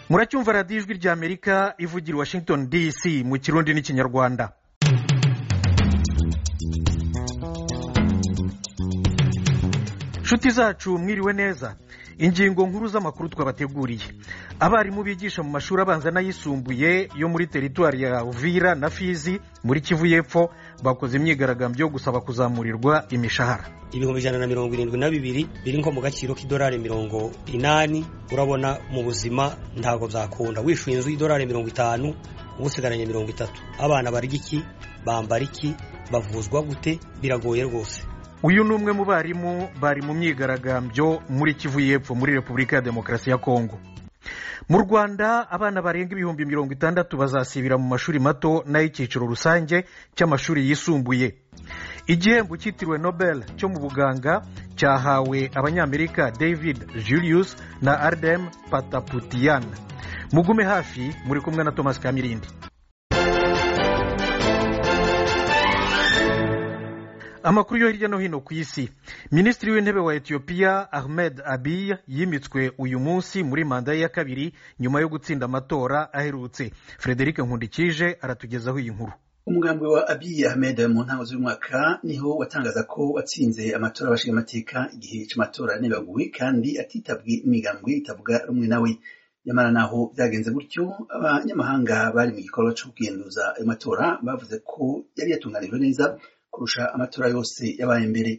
muracyumva radiyo ijwi ry'amerika ivugira i washington dc mu kirundi n'ikinyarwanda inshuti zacu mwiriwe neza ingingo nkuru z'amakuru twabateguriye abarimu bigisha mu mashuri abanza n'ayisumbuye yo muri teritwari ya Uvira na fizi muri kivu y'epfo bakoze imyigaragambyo yo gusaba kuzamurirwa imishahara ibihumbi ijana na mirongo irindwi na bibiri biri nko mu gaciro k'idolari mirongo inani urabona mu buzima ntabwo byakunda wishyuye inzu y'idolari mirongo itanu uba usigaranye mirongo itatu abana barya iki bambara iki bavuzwa gute biragoye rwose uyu ni umwe mu barimu bari mu myigaragambyo muri kivu y'epfo muri repubulika ya demokarasi ya kongo mu rwanda abana barenga ibihumbi mirongo itandatu bazasibira mu mashuri mato n'ay'icyiciro rusange cy'amashuri yisumbuye igihembo cyitiriwe nobel cyo mu buganga cyahawe abanyamerika david julius na ardem pataputian mugume hafi muri kumwe na thomas kamirindi amakuru yo hirya no hino ku isi minisitiri w'intebe wa etiyopiya ahmed abiy yimitswe uyu munsi muri manda ye ya kabiri nyuma yo gutsinda amatora aherutse frederic nkundikije aratugezaho iyi nkuru umugambi wa abiy ahmed mu ntango z'umwaka niho watangaza ko watsinze amatora y'abashingamateka igihe cy'amatora ntibaguwe kandi atitabwe imigambwe itavuga rumwe nawe nyamara naho byagenze gutyo abanyamahanga bari mu gikorwa cyo kugenduza ayo matora bavuze ko yari yatunganijwe neza kurusha amatora yose yabaye mbere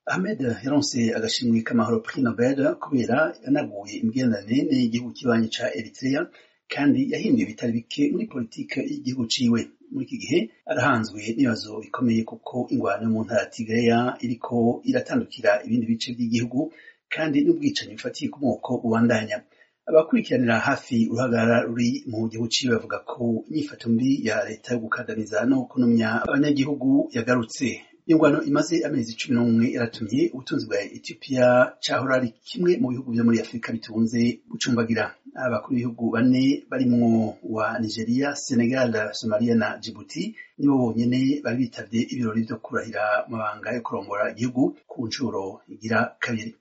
ahmed yaronse agashimwe k'amahoro prix nobel kubera yanaguye imigenderanire n'igihugu cy'ibanyi ca eritrea kandi yahinduye bitari bike muri politike y'igihugu ciwe muri iki gihe arahanzwe n'ibibazo bikomeye kuko ingwano mu ntara tigreya iriko iratandukira ibindi bice by'igihugu kandi n'ubwicanyi bufatiye ku moko bubandanya abakurikiranira hafi uruhagarara ruri mu gihugu ciwe bavuga ko inyifato mbi ya leta yo gukandamiza no kunomya abanyagihugu yagarutse ingwano imaze amezi cumi n'umwe yaratumye ubutunzi bwa etiyopiya cyahora ari kimwe mu bihugu byo muri afurika bitunze gucumbagira abakuru b'ibihugu bane barimwo wa nigeria senegal somalia na djibouti nibo bonyine bari bitabye ibirori byo kurahira mabanga yo kurongora igihugu ku nshuro igira kabiri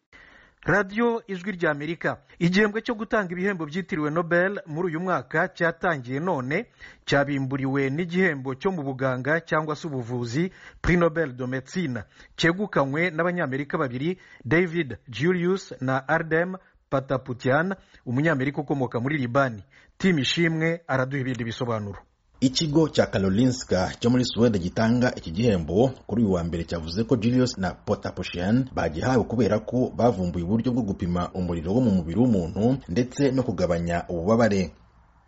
radiyo ijwi rya amerika igihembwe cyo gutanga ibihembo byitiriwe nobel muri uyu mwaka cyatangiye none cyabimburiwe n'igihembo cyo mu buganga cyangwa se ubuvuzi prix nobel de medecine cyegukanywe n'abanyamerika babiri david julius na ardem pataputian umunyamerika ukomoka muri libani timu ishimwe araduha ibindi bisobanuro ikigo cya karolinska cyo muri suwede gitanga iki gihembo kuri uyu wa mbere cyavuze ko julius na potaposhian bagihawe kubera ko bavumbuye uburyo bwo gupima umuriro wo mu mubiri w'umuntu ndetse no kugabanya ububabare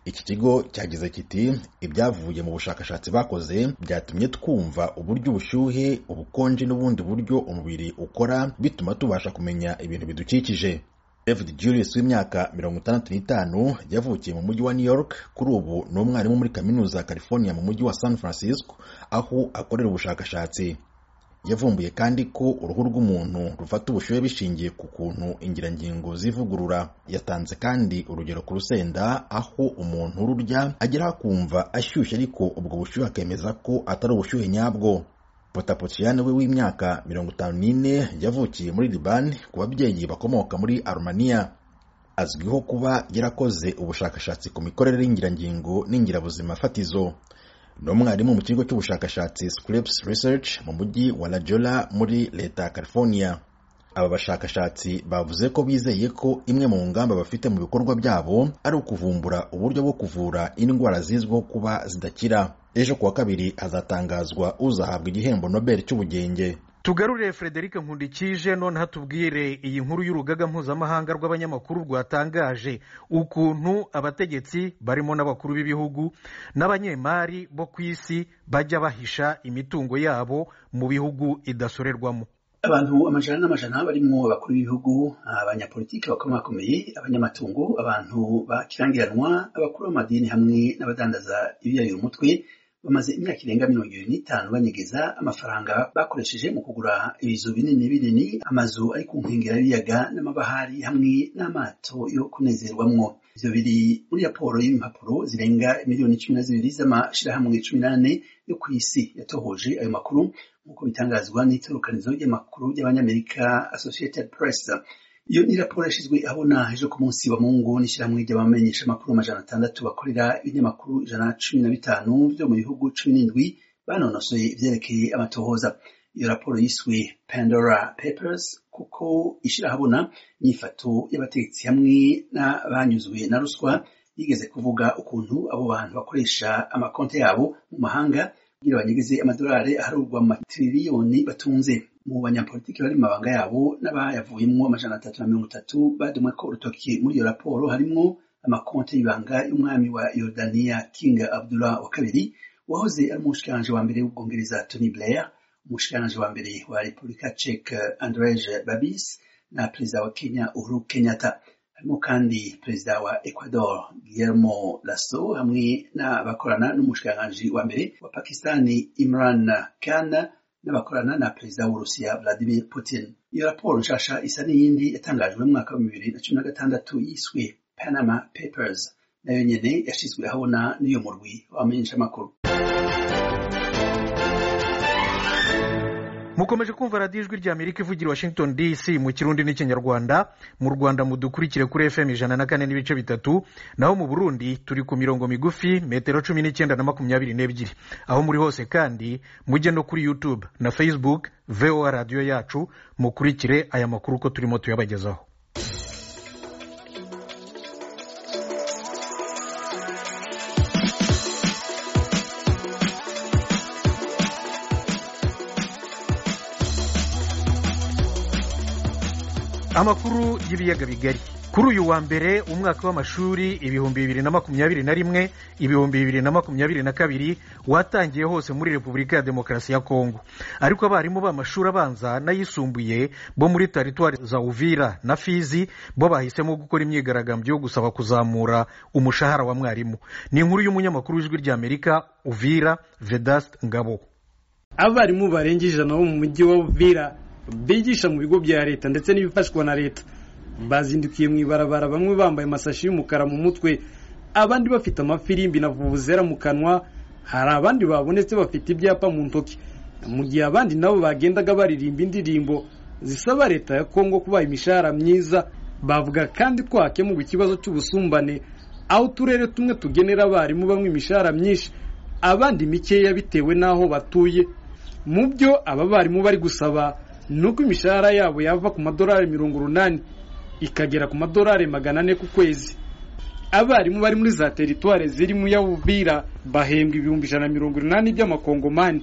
iki kigo cyagize kiti ibyavuye mu bushakashatsi bakoze byatumye twumva uburyo ubushyuhe ubukonje n'ubundi buryo umubiri ukora bituma tubasha kumenya ibintu bidukikije david julius w'imyaka mirongo itandatu n'itanu yavukiye mu mujyi wa new york kuri ubu ni umwarimu muri kaminuza ya california mu mujyi wa san francisco aho akorera ubushakashatsi yavumbuye kandi ko uruhu rw'umuntu rufata ubushyuhe bishingiye ku kuntu ingirangingo zivugurura yatanze kandi urugero ku rusenda aho umuntu ururya agera akumva ashyushye ariko ubwo bushyuhe akemeza ko atari ubushyuhe nyabwo potapotiyani we w'imyaka mirongo itanu n'ine yavukiye muri libani ku babyeyi bakomoka muri arumaniya azwiho kuba yarakoze ubushakashatsi ku mikorere y'ingirangingo n'ingirabuzima fatizo ni umwarimu mu kigo cy'ubushakashatsi scripps research mu mujyi wa lajola muri leta ya california aba bashakashatsi bavuze ko bizeye ko imwe mu ngamba bafite mu bikorwa byabo ari ukuvumbura uburyo bwo kuvura indwara zizwiho kuba zidakira ejo kuwa kabiri hazatangazwa uzahabwa igihembo nobel cy'ubugenge tugarurire frederic nkundikije none hatubwire iyi nkuru y'urugaga mpuzamahanga rw'abanyamakuru rwatangaje ukuntu abategetsi barimo n'abakuru b'ibihugu n'abanyemari bo ku isi bajya bahisha imitungo yabo mu bihugu idasorerwamo abantu amajana n'amajana barimo abakuru b'ibihugu abanyapolitiki bakomakomeye abanyamatungo abantu bakirangiranwa abakuru b'amadini hamwe n'abadandaza ibiyayo umutwe bamaze imyaka irenga mirongo irindwi n'itanu banyegeza amafaranga bakoresheje mu kugura ibizu binini binini amazu ari ku nkengera y'ibiyaga n'amabahari hamwe n'amato yo kunezerwamwo ivyo biri muri raporo y'impapuro zirenga miliyoni cumi na zibiri z'amashirahamwe cumi n'ane yo ku isi yatohoje ayo makuru nk'uko bitangazwa n'itorokanizo ry'amakuru y'abanyamerika associated press iyo ni raporo yashyizwe abona ejo ku munsi wa mungu n'ishyirahamwe ry'abamenyesha amakuru amajana atandatu bakorera ibinyamakuru ijana na cumi na bitanu byo mu bihugu cumi n'indwi banonosoye ibyerekeye amatohoza iyo raporo yiswe pandora papers kuko ishyirahabona imyifato y'abategetsi hamwe n'abanyuzwe na ruswa yigeze kuvuga ukuntu abo bantu bakoresha amakonti yabo mu mahanga kugira banyegeze amadolari aharurwa mu matiriyoni batunze mu banyapolitiki bari mu mabanga yabo n'abayavuyemo amajana atatu na mirongo itatu badumwe ko urutoki muri iyo raporo harimo amakonti y'ibanga y'umwami wa yorodaniya kinga abdullah wa kabiri wahoze ari umushikiranji wa mbere w'ubwongereza tony blair umushikiranji wa mbere wa repubulika ceke andreje babis na perezida wa kenya uhuru kenyatta harimo kandi perezida wa ecuador guillermo lasso hamwe n'abakorana n'umushikiranganji wa mbere wa pakistani imran khan n'abakorana na perezida w'urusiya vladimir putin iyo raporo nshasha isa n'iyindi yatangajwe mu mwaka wa bibiri na cumi na gatandatu yiswe panama papers nayo nyene yashyizwe ahabona n'uyu murwi wamenyeshamakuru mukomeje kumva radiyo ijwi ry'amerika ivugira washington dc mu kirundi n'ikinyarwanda mu rwanda mudukurikire kuri fm ijana na kane n'ibice bitatu naho mu burundi turi ku mirongo migufi metero cumi n'icyenda na makumyabiri n'ebyiri aho muri hose kandi mujye no kuri youtube na facebook voa radiyo yacu mukurikire aya makuru uko turimo tuyabagezaho amakuru y'ibiyaga bigari kuri uyu wa mbere umwaka w'amashuri ibihumbi bibiri na makumyabiri na rimwe ibihumbi bibiri na makumyabiri na kabiri watangiye hose muri repubulika ya demokarasi ya kongo ariko abarimu b'amashuri abanza n'ayisumbuye bo muri taritwari za uvira na fizi bo bahisemo gukora imyigaragambyo yo gusaba kuzamura umushahara wa mwarimu ni inkuru y'umunyamakuru w'ijwi ry'amerika uvira vedast ngabo abarimu barenga ijana bo mu mujyi wa uvira bigisha mu bigo bya leta ndetse n'ibifashwa na leta bazindukiye mu ibarabara bamwe bambaye amasashi y'umukara mu mutwe abandi bafite amafirimbi na vuvuzera mu kanwa hari abandi babonetse bafite ibyapa mu ntoki mu gihe abandi nabo bagendaga baririmba indirimbo zisaba leta ya kongo kubaha imishahara myiza bavuga kandi ko hakemurwa ikibazo cy'ubusumbane aho uturere tumwe tugenera abarimu bamwe imishahara myinshi abandi mikeya bitewe n'aho batuye mu byo aba barimu bari gusaba nuko imishahara yabo yava ku madolari mirongo urunani ikagera ku madolari magana ane ku kwezi abarimu bari muri za teritwari zirimo iya uvira bahembwa ibihumbi ijana na mirongo urunani by'amakongomani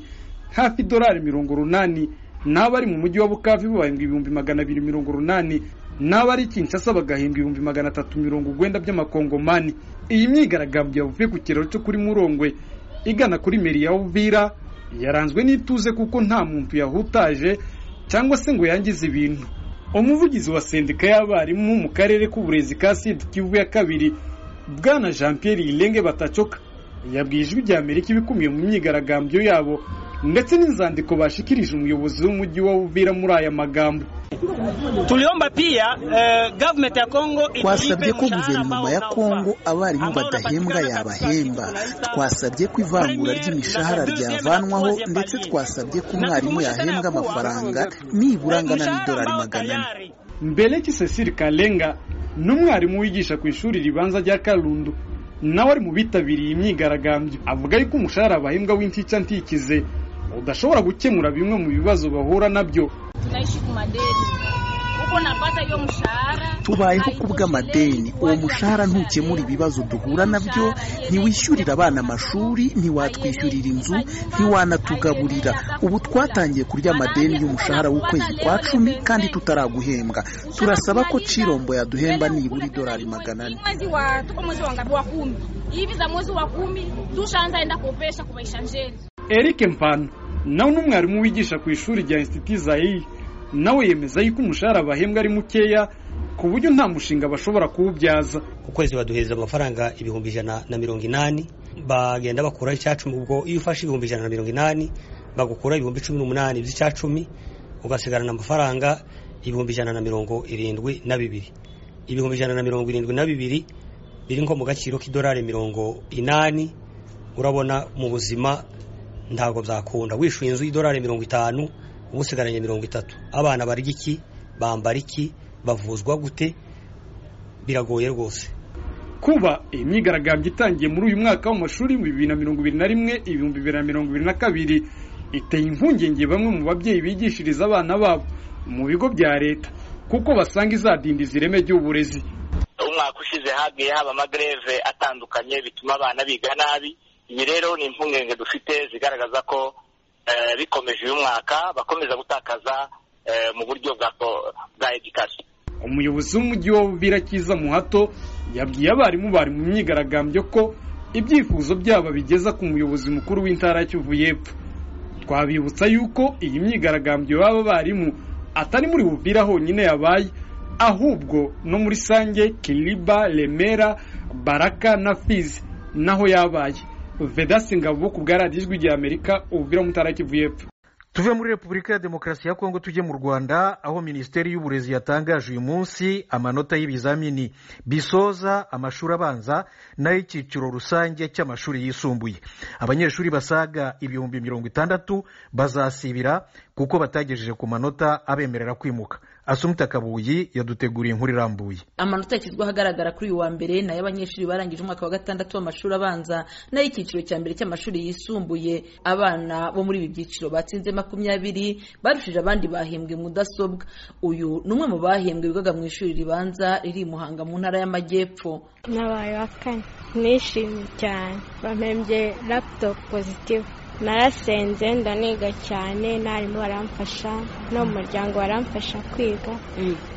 hafi idolari mirongo urunani n'abari mu mujyi wa bukavi bahembwa ibihumbi magana abiri mirongo urunani n'abari kinshasa bagahembwa ibihumbi magana atatu mirongo urwenda by'amakongomani iyi myigaragambyo yavuye ku kiraro cyo kuri murongwe igana kuri meri ya uvira yaranzwe n'ituze kuko nta muntu yahutaje cyangwa se ngo yangize ibintu umuvugizi wa sendika y'abarimu mu karere k'uburezi ka sida kivu ya kabiri bwana jean pierre irenge batacoka yabwiye ijwi rya amerika ibikumiye mu myigaragambyo yabo ndetse n'inzandiko bashikirije umuyobozi w'umujyi wa uvira muri aya magambo tuliomba pia eh, government ya Kongo twasabye ko guverinoma ya Kongo abarimu badahembwa yabahemba twasabye ko ivangura ry'imishahara ryavanwaho ndetse twasabye ko umwarimu yahembwa amafaranga nibura angana n'idolari magana ane mbeleki cecile kalenga n'umwarimu wigisha ku ishuri ribanza rya karundu nawe ari mu bitabiriye imyigaragambyo avuga yuko umushahara bahembwa w'intica ntikize udashobora gukemura bimwe mu bibazo bahura nabyo tunaishi kumadeni uko napata hiyo mshahara tubayeho ku bw'amadeni uwo mushahara ntukemura ibibazo duhura nabyo ntiwishyurira abana amashuri ntiwatwishyurira inzu ntiwanatugaburira ubu twatangiye kurya amadeni y'umushahara w'ukwezi kwa cumi kandi tutaraguhembwa turasaba ko cirombo yaduhemba nibura idolari magana ane mwezi wa tuko mwezi wa ngapi wa kumi hivi za mwezi wa kumi tushaanza enda kopesha kumaisha njeni eric mpano nawe n'umwarimu wigisha ku ishuri rya insiti zayi nawe yemeza yuko umushahara bahembwa ari mukeya ku buryo nta mushinga bashobora kuwubyaza ku kwezi baduhereza amafaranga ibihumbi ijana na mirongo inani bagenda bakuraho icyacumi ubwo iyo ufashe ibihumbi ijana na mirongo inani bagukura ibihumbi cumi n'umunani by'icyacumi ugasigarana amafaranga ibihumbi ijana na mirongo irindwi na bibiri ibihumbi ijana na mirongo irindwi na bibiri biri nko mu gaciro k'idolari mirongo inani urabona mu buzima ntabwo byakunda wishyuye inzu y'idolari mirongo itanu uba usigaranye mirongo itatu abana barya iki bambara iki bavuzwa gute biragoye rwose kuba imyigaragambyo itangiye muri uyu mwaka w'amashuri mu bibiri na mirongo ibiri na rimwe ibihumbi bibiri na mirongo ibiri na kabiri iteye impungenge bamwe mu babyeyi bigishiriza abana babo mu bigo bya leta kuko basanga izadindiza ireme ry'uburezi umwaka ushize hagiye haba amagreve atandukanye bituma abana biga nabi ibi rero ni impungenge dufite zigaragaza ko eh, bikomeje uyu mwaka bakomeza gutakaza eh, mu buryo bwa ko- bwa education umuyobozi w'umujyi wa Buvira Kiza Muhato yabwiye abarimu bari mu myigaragambyo ko ibyifuzo byabo bigeza ku muyobozi mukuru w'intara ya Kivu y'Epfo twabibutsa yuko iyi myigaragambyo y'aba barimu atari muri Buvira honyine yabaye ahubwo no muri Sange Kiliba Remera Baraka na Fizi naho yabaye Vedasi Ngabo ku bwa radiyo ijwi rya Amerika Uvira mu ntara ya Kivu y'Epfo tuve muri repubulika ya demokarasi ya kongo tujye mu rwanda aho minisiteri y'uburezi yatangaje uyu munsi amanota y'ibizamini bisoza amashuri abanza n'ay'icyiciro rusange cy'amashuri yisumbuye abanyeshuri basaga ibihumbi mirongo itandatu bazasibira kuko batagejeje ku manota abemerera kwimuka asumita kabuyi yaduteguriye inkuru irambuye amanota yashyizweho agaragara kuri uyu wa mbere ni ay'abanyeshuri barangije umwaka wa gatandatu w'amashuri abanza n'ay'icyiciro cya mbere cy'amashuri yisumbuye abana bo muri ibi byiciro batsinze makumyabiri barushije abandi bahembwe mudasobwa uyu ni umwe mu bahembwe bigaga mu ishuri ribanza riri i muhanga mu ntara y'amajyepfo nabaye wa kane nishimye cyane bampembye laptop positive narasenze ndaniga cyane n'abarimu baramfasha no mu muryango baramfasha kwiga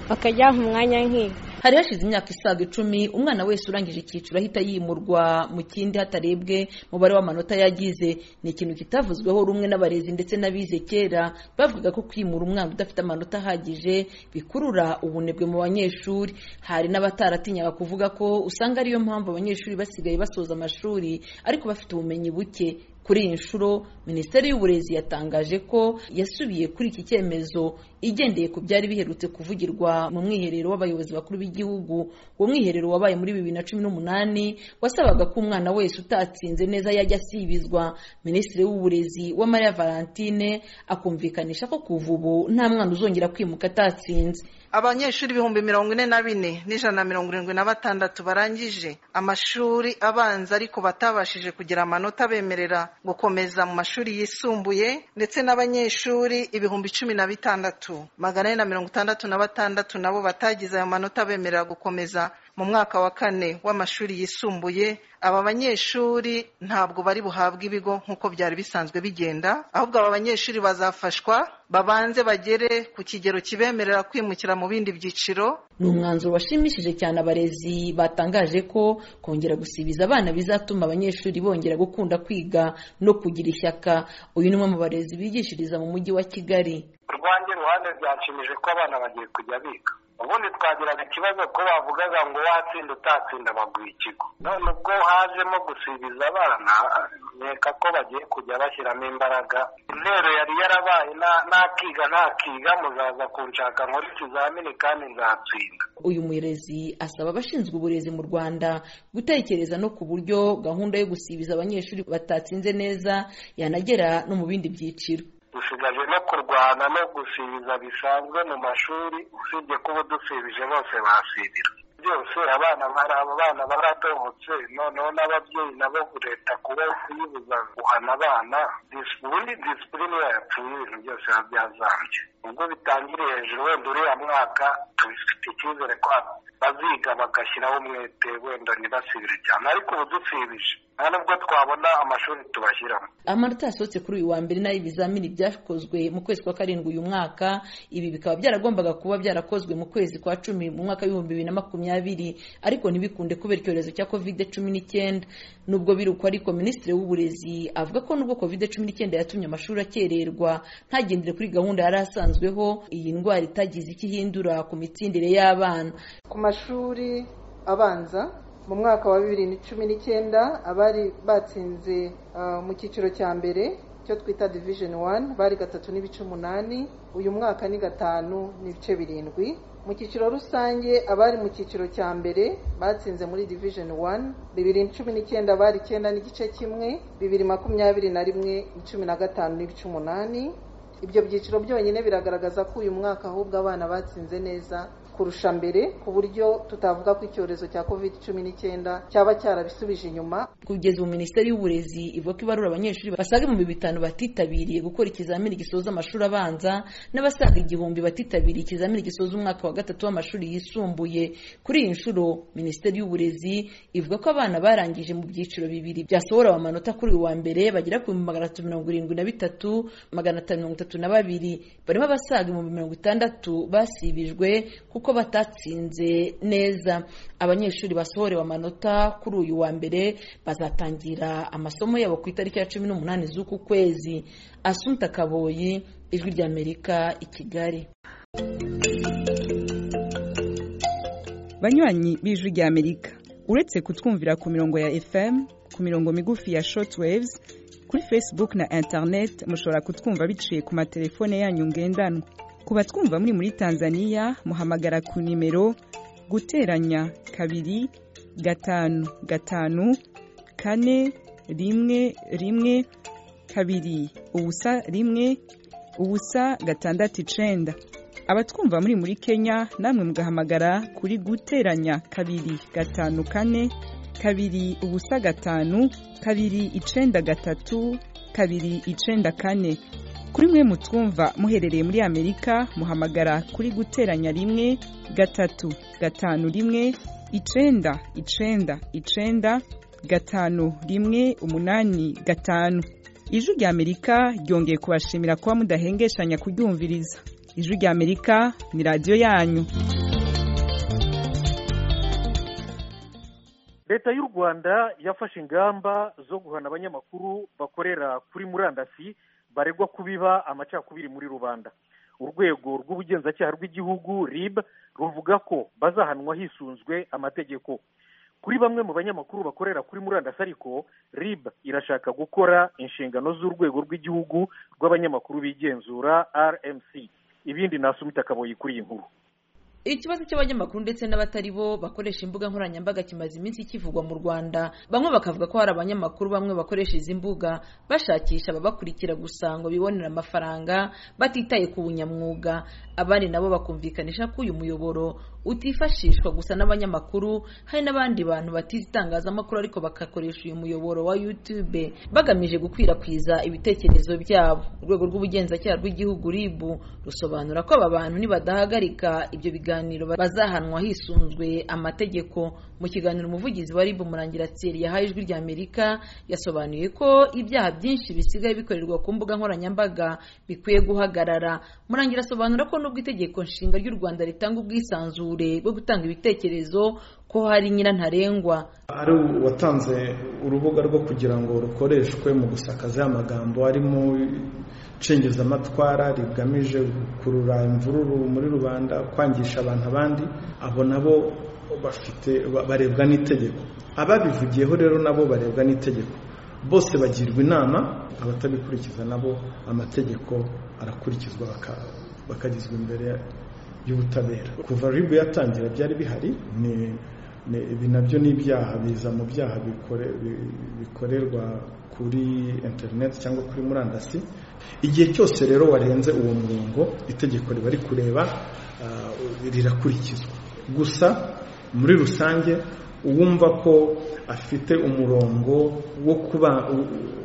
bakajya umwanya nkiga hari hashize imyaka isaga icumi umwana wese urangije icyiciro ahita yimurwa mu kindi hatarebwe umubare w'amanota yagize ni ikintu kitavuzweho rumwe n'abarezi ndetse n'abize kera bavugaga ko kwimura umwana udafite amanota ahagije bikurura ubunebwe mu banyeshuri hari n'abataratinyaga kuvuga ko usanga ariyo mpamvu abanyeshuri basigaye basoza amashuri ariko bafite ubumenyi buke kuri iyi nshuro minisiteri y'uburezi yatangaje ko yasubiye kuri iki cyemezo igendeye ku byari biherutse kuvugirwa mu mwiherero w'abayobozi bakuru b'igihugu uwo mwiherero wabaye muri bibiri na cumi n'umunani wasabaga ko umwana wese utatsinze neza yajya asibizwa minisitiri w'uburezi uwamariya valentine akumvikanisha ko kuva ubu nta mwana uzongera kwimuka atatsinze abanyeshuri ibihumbi mirongo ine na bine n'ijana na mirongo irindwi na batandatu barangije amashuri abanza ariko batabashije kugira amanota abemerera gukomeza mu mashuri yisumbuye ndetse n'abanyeshuri ibihumbi cumi na bitandatu magana ane na mirongo itandatu na batandatu nabo batagize ayo manota abemerera gukomeza mu mwaka wa kane w'amashuri yisumbuye aba banyeshuri ntabwo bari buhabwe ibigo nk'uko byari bisanzwe bigenda ahubwo aba banyeshuri bazafashwa babanze bagere ku kigero kibemerera kwimukira mu bindi byiciro ni umwanzuro washimishije cyane abarezi batangaje ko kongera gusibiza abana bizatuma abanyeshuri bongera gukunda kwiga no kugira ishyaka uyu ni umwe mu barezi bigishiriza mu mujyi wa kigali urwanjye ruhande byashimije ko abana bagiye kujya biga ubundi twagiraga ikibazo ko bavugaga ngo watsinda utatsinda baguha ikigo none ubwo hajemo gusibiza abana nkeka ko bagiye kujya bashyiramo imbaraga intero yari yarabaye nta- ntakiga ntakiga muzaza kunshaka nkora ikizamini kandi nzatsinda uyu murezi asaba abashinzwe uburezi mu rwanda gutekereza no ku buryo gahunda yo gusibiza abanyeshuri batatsinze neza yanagera no mu bindi byiciro dusigaje no kurwana no gusibiza bisanzwe mu mashuri usibye kuba dusibije bose basibira byose abana bari abo bana baratobotse noneho n'ababyeyi nabo leta kuba kuyibuza guhana abana dis- ubundi disipurine yapfuye ibintu byose biba byazambye ubwo bitangiriye hejuru wenda uriya mwaka tubifite icyizere ko baziga bagashyiraho umwete wenda ntibasibire cyane ariko ubu dusibije nta nubwo twabona amashuri tubashyiramo amanota yasohotse kuri uyu wa mbere n'ay'ibizamini byakozwe mu kwezi kwa karindwi uyu mwaka ibi bikaba byaragombaga kuba byarakozwe mu kwezi kwa cumi mu mwaka w'ibihumbi bibiri na makumyabiri ariko ntibikunde kubera icyorezo cya kovide cumi n'icyenda nubwo biri uko ariko minisitiri w'uburezi avuga ko nubwo kovide cumi n'icyenda yatumye amashuri akererwa ntagendere kuri gahunda yari asanzweho iyi ndwara itagize icyo ihindura ku mitsindire y'abana ku mashuri abanza mu mwaka wa bibiri na cumi n'icyenda abari batsinze ah, mu cyiciro cya mbere cyo twita division one bari gatatu n'ibice umunani uyu mwaka ni gatanu n'ibice birindwi mu cyiciro rusange abari mu cyiciro cya mbere batsinze muri division one bibiri na cumi n'icyenda bari icyenda n'igice kimwe bibiri makumyabiri na rimwe cumi na gatanu n'ibice umunani ibyo byiciro byonyine biragaragaza ko uyu mwaka ahubwo abana batsinze neza kurusha mbere ku buryo tutavuga ko icyorezo cya covid cumi n'icyenda cyaba cyarabisubije inyuma kugeza ubu minisiteri y'uburezi ivuga ko ibarura abanyeshuri basaga ibihumbi bitanu batitabiriye gukora ikizamini gisoza amashuri abanza n'abasaga igihumbi batitabiriye ikizamini gisoza umwaka wa gatatu w'amashuri yisumbuye kuri iyi nshuro minisiteri y'uburezi ivuga ko abana barangije mu byiciro bibiri byasohora amanota kuri uyu wa mbere bagera ku bihumbi magana atatu mirongo irindwi na bitatu magana atanu mirongo itatu na babiri barimo abasaga ibihumbi mirongo itandatu basibijwe kuko batatsinze neza abanyeshuri basohorewe amanota kuri uyu wa mbere bazatangira amasomo yabo ku itariki ya cumi n'umunani z'uku kwezi asunta kaboyi ijwi ry'amerika i kigali banywanyi b'ijwi ry'amerika uretse kutwumvira ku mirongo ya fm ku mirongo migufi ya shortwaves kuri facebook na internet mushobora kutwumva biciye ku matelefone yanyu ngendanwa ku batwumva muri muri tanzania muhamagara ku nimero guteranya kabiri gatanu gatanu kane rimwe rimwe kabiri ubusa rimwe ubusa gatandatu icenda abatwumva muri muri kenya namwe mugahamagara kuri guteranya kabiri gatanu kane kabiri ubusa gatanu kabiri icenda gatatu kabiri icenda kane kuri mwe mutwumva muherereye muri amerika muhamagara kuri guteranya rimwe gatatu gatanu rimwe icenda icenda icenda gatanu rimwe umunani gatanu ijwi rya amerika ryongeye kubashimira kuba mudahengeshanya kuryumviriza ijwi rya amerika ni radiyo yanyu leta y'u rwanda yafashe ingamba zo guhana abanyamakuru bakorera kuri murandasi baregwa kubiba amacakubiri muri rubanda urwego rw'ubugenzacyaha rw'igihugu rib ruvuga ko bazahanwa hisunzwe amategeko kuri bamwe mu banyamakuru bakorera kuri murandasi ariko rib irashaka gukora inshingano z'urwego rw'igihugu rw'abanyamakuru bigenzura rmc ibindi nasumita kaboyi kuri iyi nkuru ikibazo cy'abanyamakuru ndetse n'abatari bo bakoresha imbuga nkoranyambaga kimaze iminsi kivugwa mu rwanda bamwe bakavuga ko hari abanyamakuru bamwe bakoresha izi mbuga bashakisha ababakurikira gusa ngo bibonere amafaranga batitaye ku bunyamwuga abandi nabo bakumvikanisha ko uyu muyoboro utifashishwa gusa n'abanyamakuru hari n'abandi bantu batize itangazamakuru ariko bagakoresha uyu muyoboro wa youtube bagamije gukwirakwiza ibitekerezo byabo urwego rw'ubugenzacyaha rw'igihugu ribu rusobanura ko aba bantu nibadahagarika ibyo biganiro biganiro bazahanwa hisunzwe amategeko mu kiganiro umuvugizi wa rib murangira tseri yahaye ijwi rya amerika yasobanuye ko ibyaha byinshi bisigaye bikorerwa ku mbuga nkoranyambaga bikwiye guhagarara murangira asobanura ko nubwo itegeko nshinga ry'u rwanda ritanga ubwisanzure bwo gutanga ibitekerezo ko hari nyirantarengwa hari uwatanze urubuga rwo kugira ngo rukoreshwe mu gusakaza amagambo arimo cengezamatwara rigamije gukurura imvururu muri rubanda kwangisha abantu abandi abo nabo bafite barebwa n'itegeko ababivugiyeho rero nabo barebwa n'itegeko bose bagirwa inama abatabikurikiza nabo amategeko arakurikizwa bakagizwa imbere y'ubutabera kuva ribu yatangira byari bihari ibi nabyo ni ibyaha biza mu byaha bikorerwa kuri interineti cyangwa kuri murandasi igihe cyose rero warenze uwo murongo itegeko riba rikureba rirakurikizwa gusa muri rusange uwumva ko afite umurongo wo kuba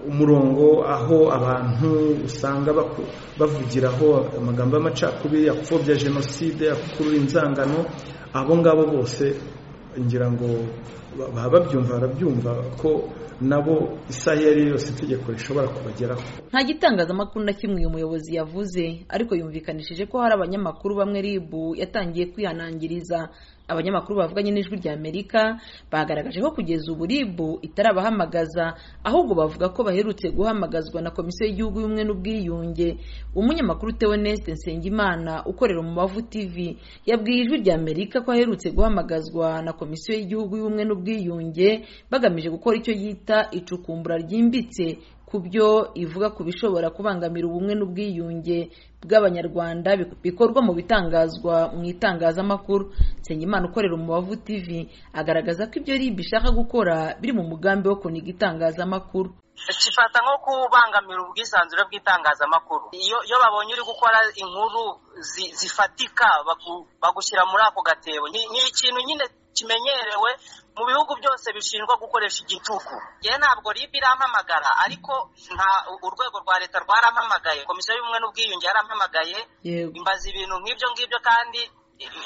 umurongo aho abantu usanga bavugiraho amagambo y'amacakubiri apfobya jenoside akurura inzangano abo ngabo bose ngira ngo baba babyumva barabyumva ko nabo isaha iyo ari yo yose itegeko rishobora kubageraho nta gitangazamakuru na kimwe uyu muyobozi yavuze ariko yumvikanishije ko hari abanyamakuru bamwe ribu yatangiye kwihanangiriza abanyamakuru bavuganye n'ijwi rya amerika bagaragaje ko kugeza ubu ribu itarabahamagaza ahubwo bavuga ko baherutse guhamagazwa na komisiyo y'igihugu y'ubumwe n'ubwiyunge umunyamakuru teoneste nsengimana ukorera umubavu tv yabwiye ijwi rya amerika ko aherutse guhamagazwa na komisiyo y'igihugu y'ubumwe n'ubwiyunge bagamije gukora icyo yita icukumbura ryimbitse ku byo ivuga ku bishobora kubangamira ubumwe n'ubwiyunge bw'abanyarwanda bikorwa mu bitangazwa mu itangazamakuru nsengimana ukorera umubavu tv agaragaza ko ibyo rib ishaka gukora biri mu mugambi wo kuniga itangazamakuru kifata nko kubangamira ubwisanzure bw'itangazamakuru iyo babonye uri gukora inkuru zifatika bagushyira muri ako gatebo ni ikintu nyine kimenyerewe mu bihugu byose bishinjwa gukoresha igitugu ye ntabwo ribu irampamagara ariko nta urwego rwa leta rwarampamagaye komisiyo y'ubumwe n'ubwiyunge yarampamagaye imbaza ibintu nk'ibyo ngibyo kandi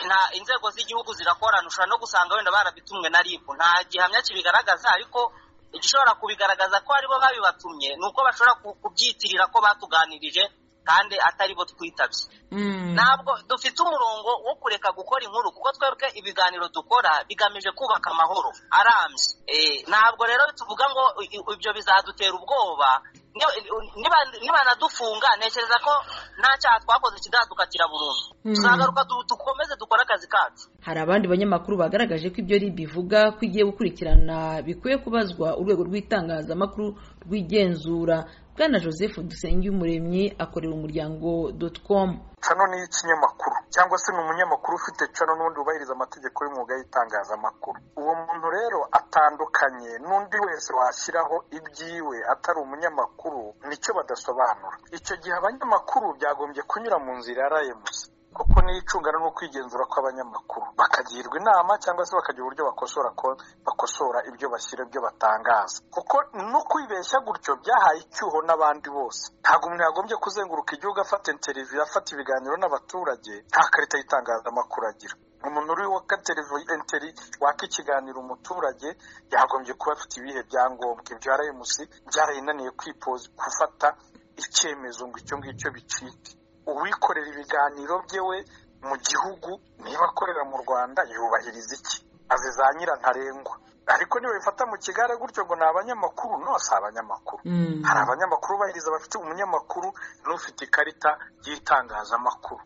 nta inzego z'igihugu zirakorana ushobora no gusanga wenda barabitumwe na ribu nta gihamya kibigaragaza ariko igishobora kubigaragaza ko aribo babibatumye ni uko bashobora kubyitirira ko batuganirije kandi atari bo twitabye ntabwo dufite umurongo wo kureka gukora inkuru kuko twebwe ibiganiro dukora bigamije kubaka amahoro arambye ntabwo rero tuvuga ngo ibyo bizadutera ubwoba nibanadufunga ntekereza ko nta cyaha twakoze kidadukatira burundu tuzagaruka dukomeze dukore akazi kacu hari abandi banyamakuru bagaragaje ko ibyo ribi ivuga ko igiye gukurikirana bikwiye kubazwa urwego rw'itangazamakuru rw'igenzura bwana joseph dusengiyumuremyi akorera umuryango doti komu cano ni ikinyamakuru cyangwa se ni umunyamakuru ufite cano n'undi wubahiriza amategeko y'umwuga y'itangazamakuru uwo muntu rero atandukanye n'undi wese washyiraho ibyiwe atari umunyamakuru nicyo badasobanura icyo gihe abanyamakuru byagombye kunyura mu nzira ya ramus kuko niyo icungana no kwigenzura kw'abanyamakuru bakagirwa inama cyangwa se bakagira uburyo bakosora bakosora ibyo bashyira ibyo batangaza kuko no kwibeshya gutyo byahaye icyuho n'abandi bose ntabwo umuntu yagombye kuzenguruka igihugu afata interiviyu afata ibiganiro n'abaturage nta karita y'itangazamakuru agira umuntu uri waka televiziyo enteri waka ikiganiro umuturage yagombye kuba afite ibihe byangombwa ibyo rms byarayinaniye kwipoza gufata icyemezo ngo icyo ngicyo bicike uwikorera ibiganiro byewe mu gihugu niba akorera mu rwanda yubahiriza iki azi za ntarenngwa ariko niba bifata mu kigare gutyo ngo ni abanyamakuru no si abanyamakuru hari abanyamakuru bahiriza bafite umunyamakuru n'ufite ikarita y'itangazamakuru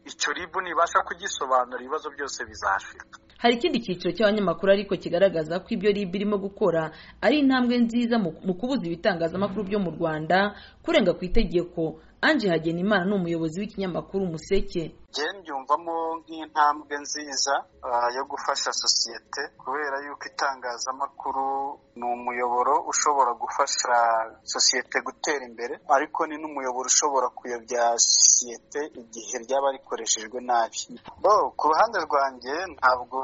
icyo ribu nibasha kugisobanura ibibazo byose bizashira hari ikindi cyiciro cy'abanyamakuru ariko kigaragaza ko ibyo ribu irimo gukora ari intambwe nziza mu kubuza ibitangazamakuru byo mu rwanda kurenga ku itegeko anje hagenimana ni umuyobozi w'ikinyamakuru umuseke byumvamo nk'intambwe nziza yo gufasha sosiyete kubera yuko itangazamakuru ni umuyoboro ushobora gufasha sosiyete gutera imbere ariko ni n'umuyoboro ushobora kuyobya sosiyete igihe ryaba rikoreshejwe nabi ku ruhande rwanjye ntabwo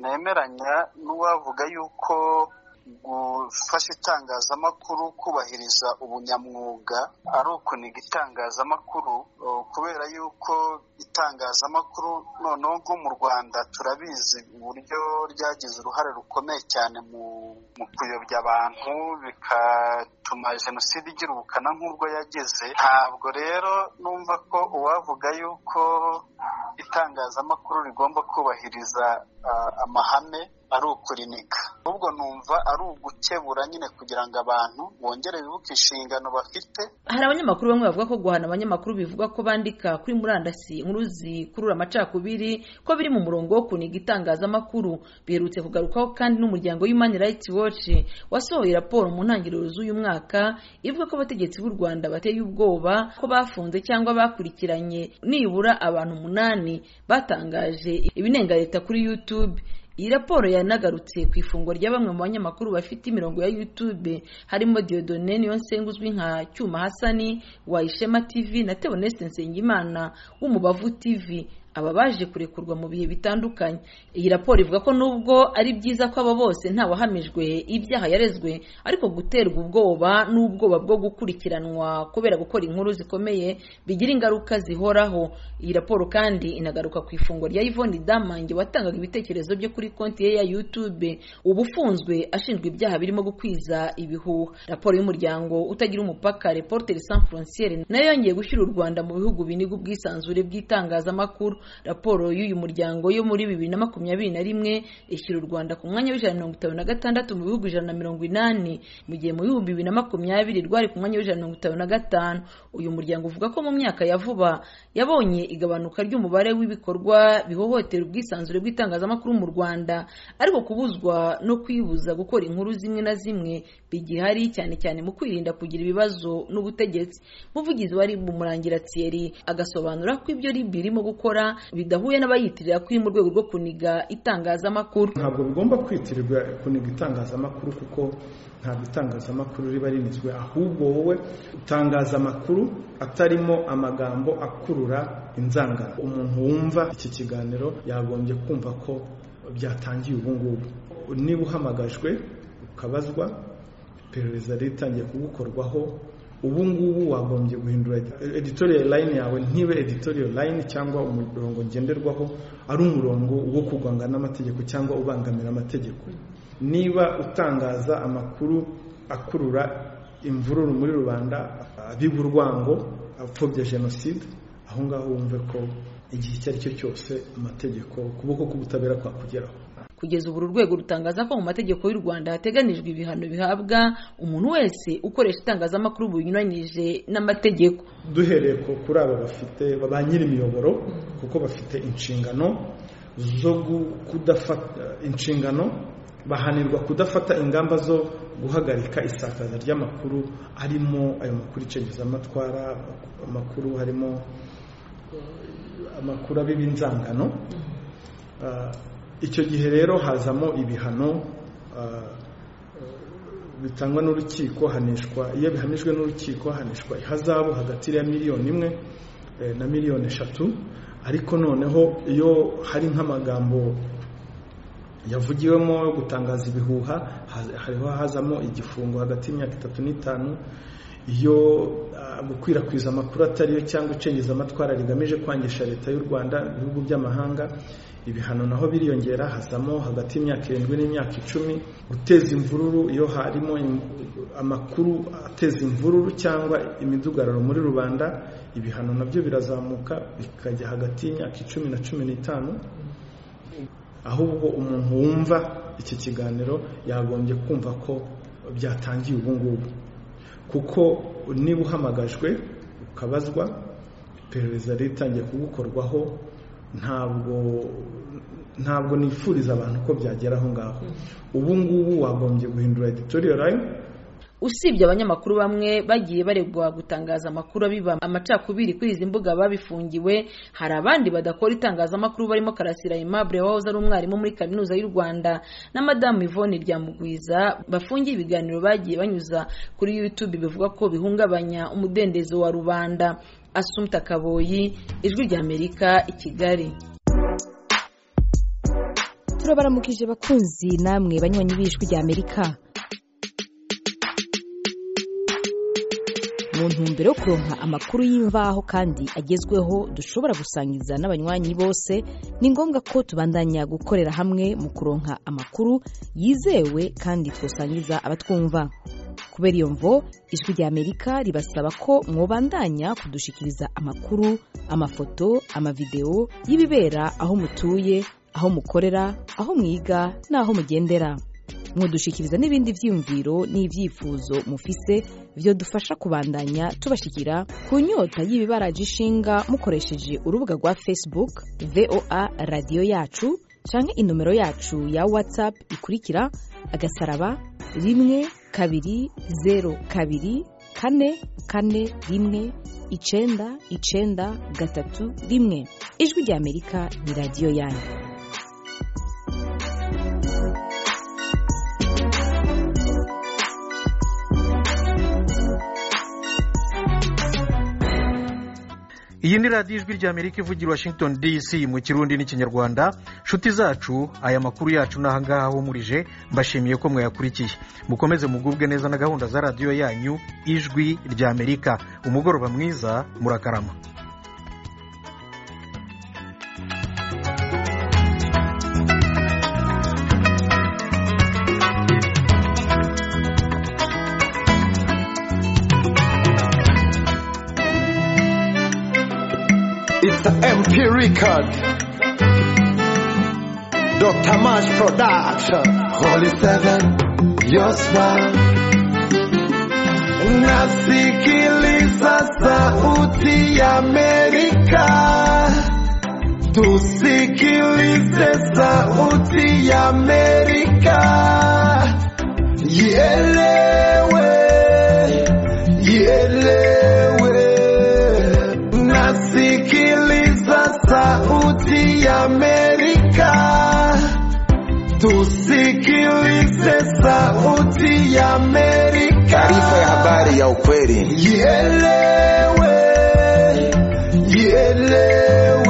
nemeranya n'uwavuga yuko gufasha itangazamakuru kubahiriza ubunyamwuga ari ukuniga itangazamakuru kubera yuko itangazamakuru noneho nko mu rwanda turabizi uburyo ryagize uruhare rukomeye cyane mu kuyobya abantu bigatuma jenoside igira ubukana nk'ubwo yageze ntabwo rero numva ko uwavuga yuko itangazamakuru rigomba kubahiriza amahame ari ukurinika ahubwo numva ari ugukebura nyine kugira ngo abantu bongere bibuke inshingano bafite hari abanyamakuru bamwe bavuga ko guhana abanyamakuru bivuga ko bandika kuri murandasi inkuru zikurura amacakubiri ko biri mu murongo wo kuniga itangazamakuru biherutse kugarukaho kandi n'umuryango Human Rights Watch wasohoye raporo mu ntangiriro z'uyu mwaka ivuga ko abategetsi b'u Rwanda bateye ubwoba ko bafunze cyangwa bakurikiranye nibura abantu umunani batangaje ibinenga leta kuri YouTube iyi raporo yanagarutse ku ifungwa rya bamwe mu banyamakuru bafite imirongo ya YouTube harimo Diodone Niyonsenga uzwi nka Cyuma Hasani wa Ishema TV na Theoneste Nsengimana w'umubavu TV aba baje kurekurwa mu bihe bitandukanye iyi raporo ivuga ko nubwo ari byiza ko aba bose ntawahamijwe ibyaha yarezwe ariko guterwa ubwoba n'ubwoba bwo gukurikiranwa kubera gukora inkuru zikomeye bigira ingaruka zihoraho iyi raporo kandi inagaruka ku ifungwa rya Yvonne Damange watangaga ibitekerezo byo kuri konti ye ya YouTube ubu ufunzwe ashinjwa ibyaha birimo gukwiza ibihuha raporo y'umuryango utagira umupaka Reporters Sans Frontières nayo yongeye gushyira u Rwanda mu bihugu biniga ubwisanzure bw'itangazamakuru raporo y'uyu muryango yo muri bibiri na makumyabiri na rimwe ishyira u rwanda ku mwanya w'ijana na mirongo itanu na gatandatu mu bihugu ijana na mirongo inani mu gihe mu bihumbi bibiri na makumyabiri rwari ku mwanya w'ijana na mirongo itanu na gatanu uyu muryango uvuga ko mu myaka ya vuba yabonye igabanuka ry'umubare w'ibikorwa bihohotera ubwisanzure bw'itangazamakuru mu rwanda ariko kubuzwa no kwibuza gukora inkuru zimwe na zimwe bigihari cyane cyane mu kwirinda kugira ibibazo n'ubutegetsi muvugizi wa rib umurangira thierry agasobanura ko ibyo rib irimo gukora bidahuye n'abayitirira kuri mu rwego rwo kuniga itangazamakuru ntabwo bigomba kwitirirwa kuniga itangazamakuru kuko ntabwo itangazamakuru riba rinizwe ahubwo wowe utangaza amakuru atarimo amagambo akurura inzangano umuntu wumva iki kiganiro yagombye kumva ko byatangiye ubu ngubu niba uhamagajwe ukabazwa iperereza ritangiye kugukorwaho ubu ngubu wagombye guhindura editorial line yawe ntibe editorial line cyangwa umurongo ngenderwaho ari umurongo wo kurwanga n'amategeko cyangwa ubangamira amategeko niba utangaza amakuru akurura imvururu muri rubanda abiba urwango apfobya jenoside aho ngaho wumve ko igihe icyo ari cyo cyose amategeko ukuboko k'ubutabera kwakugeraho kugeza ubu uru rwego rutangaza ko mu mategeko y'u rwanda hateganijwe ibihano bihabwa umuntu wese ukoresha itangazamakuru bunyuranyije n'amategeko duhereye kuri aba bafite ba nyir'imiyoboro kuko bafite inshingano zo kudafata inshingano bahanirwa kudafata ingamba zo guhagarika isakaza ry'amakuru arimo ayo makuru icengezamatwara amakuru harimo amakuru abiba inzangano icyo gihe rero hazamo ibihano bitangwa n'urukiko hanishwa iyo bihanijwe n'urukiko hanishwa ihazabu hagati ya miliyoni imwe na miliyoni eshatu ariko noneho iyo hari nk'amagambo yavugiwemo yo gutangaza ibihuha hariho hazamo igifungo hagati y'imyaka itatu n'itanu iyo gukwirakwiza amakuru atariyo cyangwa icengezamatwara rigamije kwangisha leta y'u rwanda ibihugu by'amahanga ibihano naho biriyongera hazamo hagati y'imyaka irindwi n'imyaka icumi guteza imvururu iyo harimo amakuru ateza imvururu cyangwa imidugararo muri rubanda ibihano nabyo birazamuka bikajya hagati y'imyaka icumi na cumi n'itanu ahubwo umuntu wumva iki kiganiro yagombye kumva ko byatangiye ubu ngubu kuko niba uhamagajwe ukabazwa iperereza ritangiye kugukorwaho ntabwo ntabwo nifuriza abantu ko byagera aho ngaho ubu ngubu wagombye guhindura editorial line usibye abanyamakuru bamwe bagiye baregwa gutangaza amakuru abiba amacakubiri kuri izi mbuga babifungiwe hari abandi badakora itangazamakuru barimo karasira aimable wahoze ari umwarimu muri kaminuza y'u rwanda na madamu ivone ryamugwiza bafungiye ibiganiro bagiye banyuza kuri youtube bivuga ko bihungabanya umudendezo wa rubanda asumta kaboyi ijwi ry'amerika i kigali turabaramukije bakunzi namwe banywanyi b'ijwi ry'amerika mu ntumbero yo kuronka amakuru y'imvaho kandi agezweho dushobora gusangiza n'abanywanyi bose ni ngombwa ko tubandanya gukorera hamwe mu kuronka amakuru yizewe kandi twasangiza abatwumva kubera iyo mvo ijwi ry'amerika ribasaba ko mwobandanya kudushikiriza amakuru amafoto amavidewo y'ibibera aho mutuye aho mukorera aho mwiga n'aho mugendera mwadushikiriza n'ibindi byiyumviro n'ibyifuzo mufise byadufasha kubandanya tubashyikira ku nyota y'ibibaraje ishinga mukoresheje urubuga rwa facebook voa radiyo yacu cyangwa inomero yacu ya whatsapp ikurikira agasaraba rimwe kabiri zeru kabiri kane kane rimwe icenda icenda gatatu rimwe ijwi ry'amerika ni radiyo yanyu iyi ni radiyo ijwi ry'amerika ivugira washington dc mu kirundi n'ikinyarwanda nshuti zacu aya makuru yacu ni ahangaha ahumurije mbashimiye ko mwayakurikiye mukomeze mugubwe neza na gahunda za radiyo yanyu ijwi ry'amerika umugoroba mwiza murakarama Mr. MP Record. Dr. Marsh Production. Holy Seven, your smile. Unasikiliza sauti ya Amerika. Tusikilize sauti ya Amerika. Ielewe, ielewe. Nasikiliza sauti ya Amerika. Tusikilize sauti ya Amerika. Taarifa ya habari ya ukweli. Ielewe, ielewe.